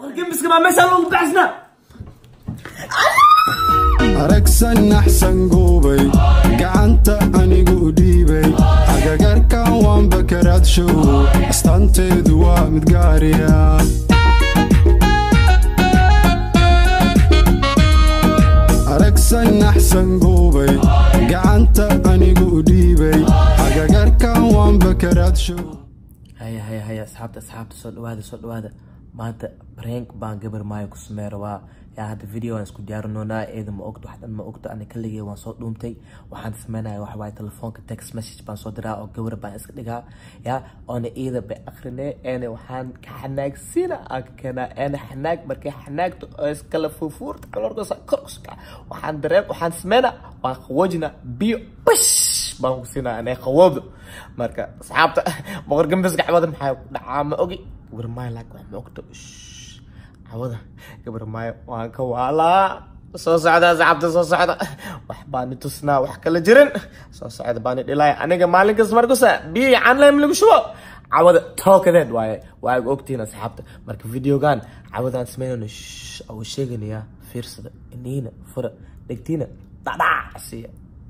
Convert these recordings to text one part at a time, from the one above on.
gembiska baa meeshaan lagu baxsnaa aragsan naxsan guubay gacanta anigu dhiibay agagarkan waan bakaraadshow astaanteedu waa mid gaariya aragsan naxsan guubay gacanta anigu dhiibay agagarkan waan bakaraadshow haya haya haya asxaabta asxaabta soo dhawaada soo dhawaada maanta prank baan gabar maayo ku samey rabaa yaa hadda video aan isku diyaarinoonaa eeda ma ogto waxdan ma ogto ana kaligay waan soo dhuumtay waxaan sameynaya waxa waaye telefoonka text message baan soo diraa oo gabar baan iska dhigaa yaa oona iida bay akrinee eena waxaan ka xanaagsiina aan ka keenaa eena xanaag markay xanaagto oo iskala fuufuurta kalorkasa korkuska waxaan dareen waxaan sameynaa waan qawoojinaa biyo bash baan ku siinaa inay qawoobdo marka asxaabta boqor gambiska cawada maxaa ku dhacaa ma ogi gabar maayo laak wax ma ogto Shh. cawada gabar maayo waan ka waalaa soo socda asxaabta soo socda wax baani tusnaa wax kala jirin soo socda baani dhilaya aniga maalin kasta markusa biyo yacaan laym lagu shubo cawada tookadeed waaye waa ag ogtihiin asxaabta marka videogan cawadaan sameynayno shh oo sheeganayaa fiirsada iniina fura dhegtiina dhadhac siiya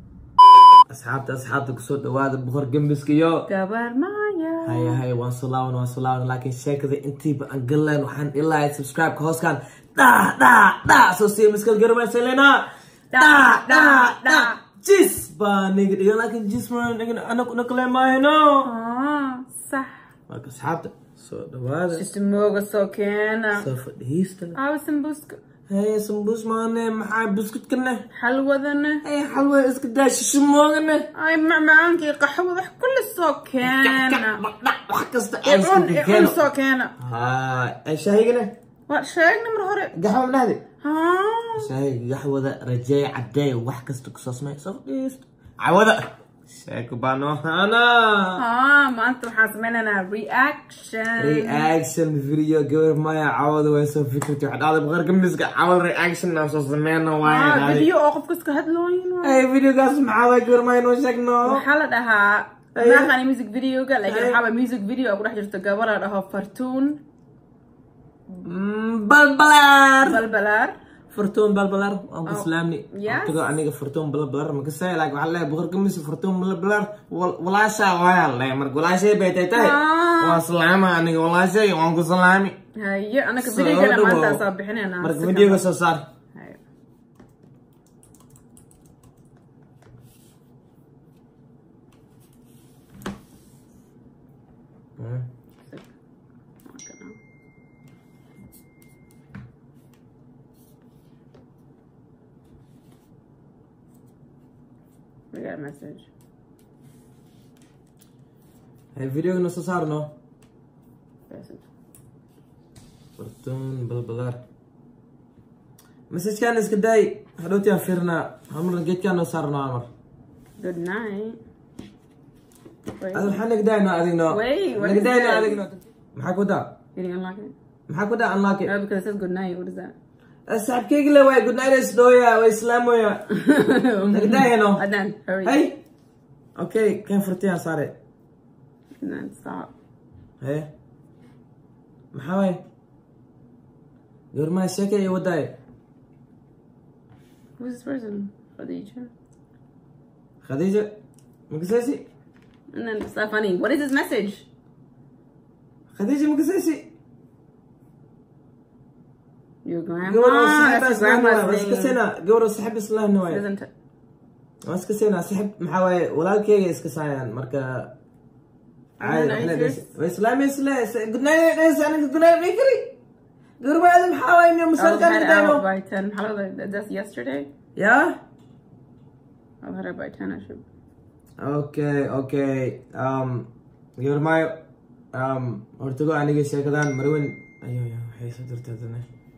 asxaabta asxaabta kusoo dhawaada boqor gembiska iyo gabar maya haya haya waan soo laaban waan soo laaban laakiin sheekada intiiba aan galeen waxaan ilaa subscribe-ka hooskan dha dha dha soo siiya miskal garmaysalena dha dha dha jis baa niga dhigan laakiin jis ma dhigan anaku nakale maahino Ah, sax marka asxaabta soo dhawaada shismooga soo keena soo fadhiista aawa sambuuska haya sambuus maane maxaa buskudkane xalwadana haya xalwa iska daa shishimoogane ay macmacaankii qaxwada wax kulli soo keena wax kasta icun icun soo keena haa shaahigane waa sheegna mar hore gaxwa madhahdi Ah, شاي قحوة رجاي عداي وح كستك صوص ما يصير عوضة شايك بانو انا ah, maanta waxaan sameynaynaa reaction رياكشن فيديو قبل ما يعوض ويسوي فكرتي واحد هذا بغير قمص عوض رياكشن نفس زمان Ah, وايد هذه video oo qofka iska hadlooyin اي فيديو قاس معاوض قبل ما ينوشكنا waxaa la dhahaa Aye. maaqani music videoga laakiin Aye. waxaaba music video oo ku dhex jirto gabar la dhaho fartuun بلبلار balbalaar فرتون بلبلار ابو Oh. سلامني Yes. تقول aniga فرتون بلبلار ما كسي لاك وحلا بغير قمص فرتون بلبلار ولا شا ويا لا مرق ولا شيء بيتي تاي Ah. وسلامة aniga ولا شيء وانكو سلامي haye anaka Soo videogana dhawow. maanta soo bixinayna marka videoga soo saar Haye. We got a message. hay videoga soo saarno Message. فرتون بلبلار مسجكان iska daay hadhowti aan fiirnaa hamar geedkaan noo saarno amar Good night. Wait, ad waxaa nagdaayno adigno Wait, what is nagdaayno this? adigno maxaa ku daa you didn't unlock it? maxaa ku daa unlock it No, because it says good night. What is that? saaxibkeyga le waay good night isdhooya way islaamoya nagdaayano Adnan, hurry. hay okay kan furtiyaan saare Adnan, stop. haye maxaa waay goormaa sheeka iyo wadaaye Who's this person? Khadija. khadiija makasaysi And then it's not funny. What is this message? khadiija makasaysi Your grandma. gabadho That's your grandma's iska thing. sena gabadho saxib islahna waay Isn't it? waan iska seenaa saxib maxaa waaye walaalkeyga iska saayaan marka caadi Are you waxna serious? dhis- way islaamaysa le gudnayd dhis aniga gudnayd may kari gurbaada maxaa waaye niyo I was masaalkaan head gudayno out by 10. How did I, that's yesterday? yaa I was head out by 10. I should. okay okay um gabarmaayo um hortago aniga sheekadan marwen ayo ya waxay soo dirtay hadana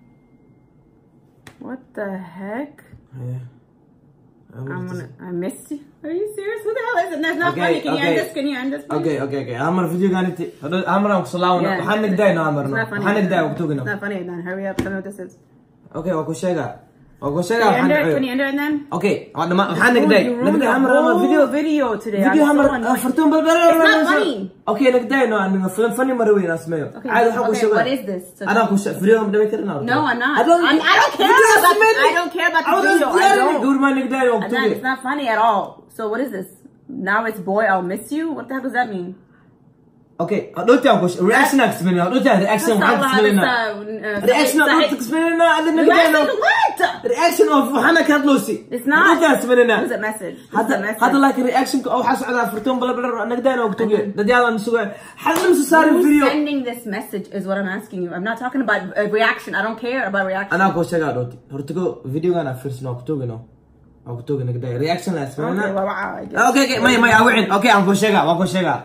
What the heck? haya I'm gonna. I missed you. Are you serious? Who the hell is it? That's not Okay, funny. Can you okay. end this? Can you end this? please? okay okay okay amar videogan inti amar aan kusalaawno Yeah. waxaan nagdayno It's amarno not funny. waxaan nagdaay It's waqtugino not funny, Adnan. Hurry up. Tell me what this is. okay waa ku sheega waa ku Can sheegaa you end it? Can waxaan you end it and then? okay waa dhama waxaan Dude, nagday you ruined nagday the hamar ama whole video video today. video I'm hamar so annoyed. fartuun bal bal It's not funny. okay nagday no aniga film funny mara weyn asmeeyo Okay, caadi waxaan ku okay, sheegaa what is this? So- anaa ku sheeg video ma dhameyn karina No, I'm not. I don't I'm- I don't care Video about- asmeeyo. I don't care about the I was video. I diyaari, don't. gabar maa nagday waa ku Adnan, tugay. it's not funny at all. So what is this? Now it's boy, I'll miss you? What the heck does that mean? okay dhowti aan ku sheeg reaction aan kasmeynaa dhowti aan reaction waxaan kasmeynaa reaction aan dhowti kasmeynaa adin nagday no Reaction what? reaction of waxaana ka hadloosi It's not. dhowti aan kasmeynaa What is a message? What is hadda a message? hadda laakiin reactionka oo waxaa socdaa furtuun bala bala nagdaan oo kutugay dad yaalan sugaa hadda musu saarin Who's video sending this message is what I'm asking you. I'm not talking about a reaction. I don't care about reaction. anaa koo sheegaa dhowti hortigo videogan aan fiirsano oo kutugino oo kutugay nagday reaction la Okay, asmeynaa well, wow, I guess. okay okay may may awicin okay aan koo sheegaa waan koo sheegaa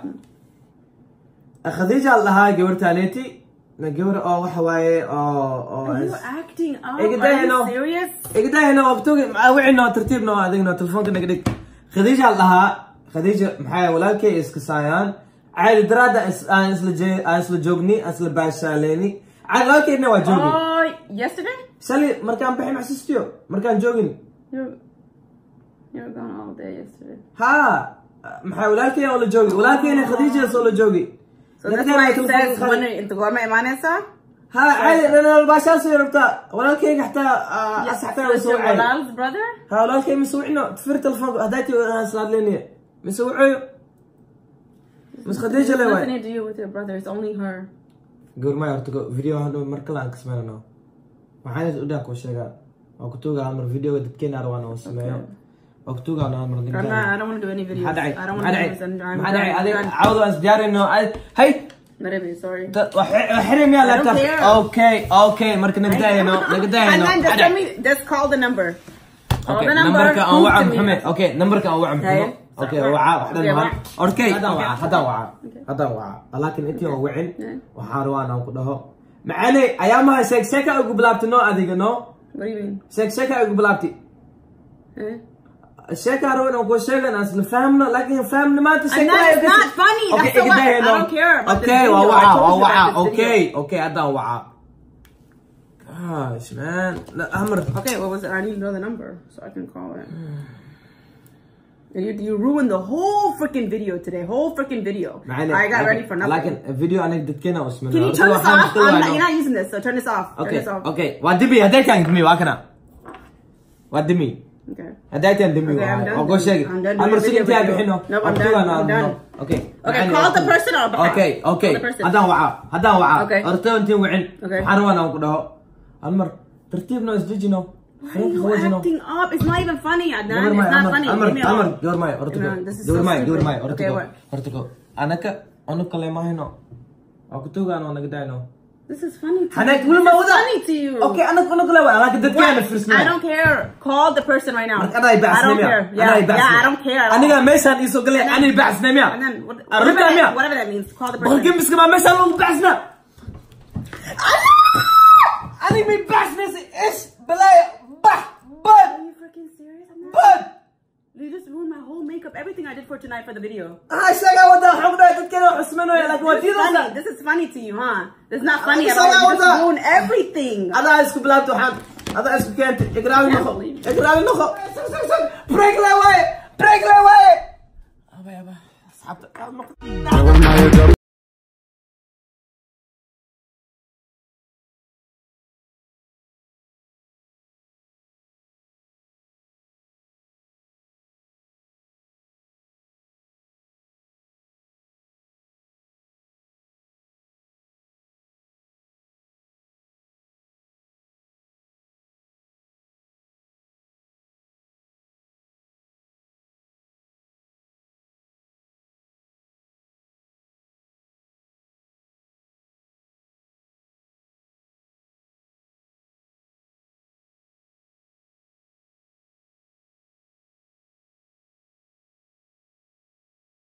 khadiija al dhahaa gabartaaneeti na gabar oo waxa waaye oo oo Are you acting up? Hey, good Are day, you no. serious? igdahayna waa kutugay awicino tartiibna waa adigno telefoonka naga dhig khadiija al dhahaa khadiija maxaa walaalkay iska saayaan caadi daraada is- aan isla jee- aan isla joogni aan isla baashaaleyni caadi walaalkeydna waa joogi Oh, yesterday? shalay markaan baxay maxsuustiyo markaan joogin You you were gone all day yesterday. ha maxaa walaalkay oo la joogi walaalkayna khadiijaas oo la joogi So that's why it says when in the government Emanesa? ha caadi dhanal baashaasay rabtaa walaalkayga xataa Yes, xataa so la it's soo your wacay Bilal's brother? ha walaalkay mise wicno tifir telefoonka haddayti aan islaadleyniya mise wacoyo mise khadiija le waay nothing to do with your brother. It's only her. goormay horta go- video hadhow mar kale aan kasmeynano waxaan u dhaan kuu sheegaa waa kutuuga hal mar videoga dadkeena arwaan oo sameeyo waa kutuuga hal mar I'm not, I don't want to do any videos. maxaa dhacay I don't want maxaa to do dhacay videos. I'm, I'm maxaa dhacay done. adig done. cawda aan isdiyaarino hay Maybe, sorry. xiri miyaa I don't laptop care. okay okay marka nagdaayano nagdaayano And then just tell me, just call the number. Call Okay, the number. numberka aan prove waca to me. maxamed okay numberka aan waca maxamed Hey. okay Right. waca waxdan Okay, waan wac. okay haddaan Okay. waca haddaan waca Okay. haddaan waca laakiin intii aan wicin Yeah. waxaan rabaa inaan ku dhaho macane ayaamaha sheeg sheeka ugu bilaabti noo adiga no What do you mean? sheeg sheeka ugu bilaabti Eh? sheeka rabo inaan ku sheegan aan isla fahamno laakiin fahamni maanta And that is not funny. That's the what. I don't care about this okay waa video. I waca told waa you waca about this okay video. okay haddaan waca gosh man La- hamar Okay, what was it? I need to know the number so I can call it. And You, you ruined the whole freaking video today. Whole freaking video. معلش I got ready for nothing. لكن فيديو انا دكينا واسمه Can you turn this off? I'm not, you're not using this, so turn this off. Turn اوكي this off. اوكي ودمي هداك كان دمي واكنا ودمي Okay. هداك كان دمي Okay, I'm done اقول doing- شيء I'm done doing انا the مرسل video انت video. بحنه Nope, I'm done, I'm done. اوكي Okay, call the person or اوكي اوكي Call the person. هذا وعاء هذا وعاء Okay. ارتو انت وعن Okay. حروانا وقدها المر ترتيبنا ازدجنا Why are you acting up? It's not even funny, Adnan. دور It's معي not امر funny. امر Leave me امر alone. دور معي ارتقو Imran, this is دور so معي دور stupid. معي Okay, ارتقو what? ارتقو انا ك انا كلمه هنا اكتوغا انا نقداينو This is funny to حنك you. ولا ما This is وضع funny to you. اوكي انا انا كلمه لكن دكان في I don't care. Call the person right now. انا يبعث I don't نميا care. Yeah, انا يبعث yeah, I don't care. at all. انا ميسان يسو قال لي انا يبعث And نميا then what- الرد whatever, that, نميا whatever that means, call the بقول person. كم بس كمان ميسان لو بعثنا انا ما يبعثنا ايش بلايا بح Are بد you freaking serious? Adnan? بد You just ruined my whole makeup, everything I did for tonight for the video. هاي شقا ودا حقنا تتكلم حسمنو يا لك This is ودي funny. This is funny to you, huh? This is not funny at This is all. You not just what- ruined everything. هذا اسكو بلاد وحان هذا اسكو كانت اقرا لي Can't نخو believe it. اقرا لي نخو بريك لا واي بريك لا واي ابا يابا اصحاب